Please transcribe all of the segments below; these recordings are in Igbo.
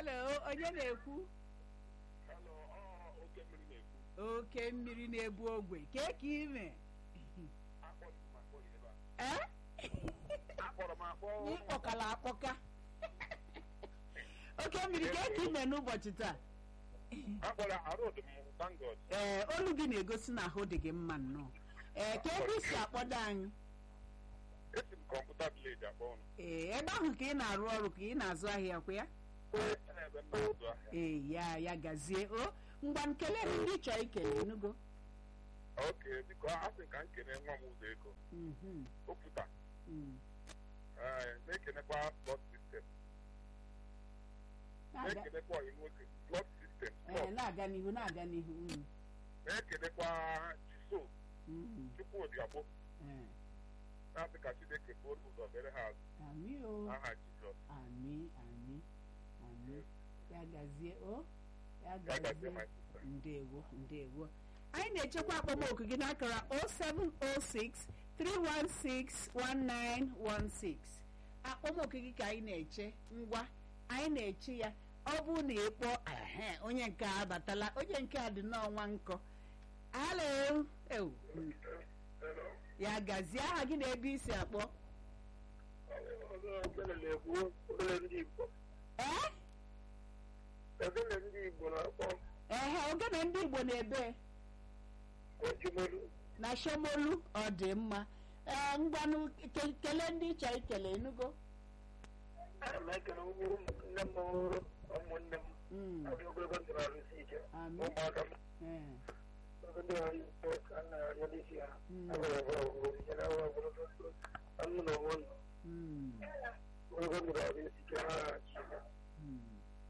halo onye na-ekwu Hello, ọ oke mmiri na-ekwu. oke mmiri na-ebu ogwe kee ka ime Akpọrọ m akpọ ya ebe a. ee Akpọrọ m akpọ. ịkpọkala akpọka oke mmiri kee ka ime n'ụbọchị taa Akpọrọ arụ dị m thank God. ee olu gị na-egosi na ahụ dị gị mma nnọọ ee ka ebe isi akpọdo anyị Esi m kọmputa vileji akpọ ụnụ. ee ebe ahụ ka ị na-arụ ọrụ ka ị na-azụ ahịa kwa ya Ebe m na-azụ ahịa. ee ya ya gazie o ngwa nkele ndị chọọ ikele enugo Oke, biko asị ka m kene nwa m ụzọ ego. Mhm, Okwuta. mm. Ee, na-ekenekwa blood system. Na-aga- Na-ekenekwa ọyị nwoke. Blood system. ee, blood. na-aga n'ihu na-aga n'ihu mm, Na-ekenekwa Chiso mm, Chukwudi Agbo. ee. Na-asị ka Chineke buo ụzọ mere ha azụ. Amị o Aha Jizọs. amị amị amị ya gazie o ya Ya gazie gazie my sister. ndewo ndewo anyị na-echekwa akpọmoku gị n'akara 0706 316 1916 akpọmoku gị ka anyị na-eche ngwa anyị na-eche ya ọ bụ na ịkpọ ehe onye nke a abatala onye nke a dị n'ọnwa nkọ halo ewu ya gazie aha gị na ebe isi akpọ Ogene na-ekwu ogene ndị Igbo. ee Ogene ndị Igbo na-akpọ ehe ogene ndị igbo na-ebe Ojimolu. na shomolu ọ dị mma ee ngwanụ ke- kelee ndị ịchọ ikele enugo Ana m ekele ụmụ nne m ọhụrụ ụmụnne m. Mm, Adị ogologo ndụ na-arụsi ike. Amen. Ụmụaka m. ee, Oge ndị ọrụ Igbo ka a na-arịọ n'isi ha. Mm. Agwara agwa ọgwụgwụ nyere agwa ogologo ndụ. Anụ na onwe ndụ. mm, Ogologo ndụ na-arụsi ike ha chi. mm.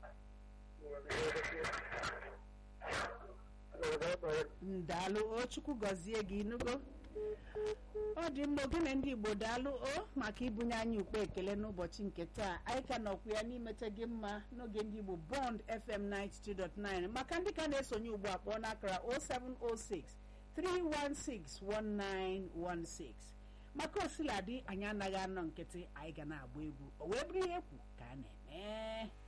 ndaalụ o chukwu gọzie gị inugo ọ dị mma ogene ndị igbo daalụ o maka ibunye anyị ukpe ekele n'ụbọchị nke taa anyị ka nọkwu ya n'imete gị mma n'oge ndị igbo bond fm 92.9 maka ndị ka na-esonye ugbu a kpọọ n'akara 0706 316 1916 maka osiladị anyị anaghị anọ nkịtị anyị ga na-agba egwu o wee bụrụ ihe ekwu ka a na-eme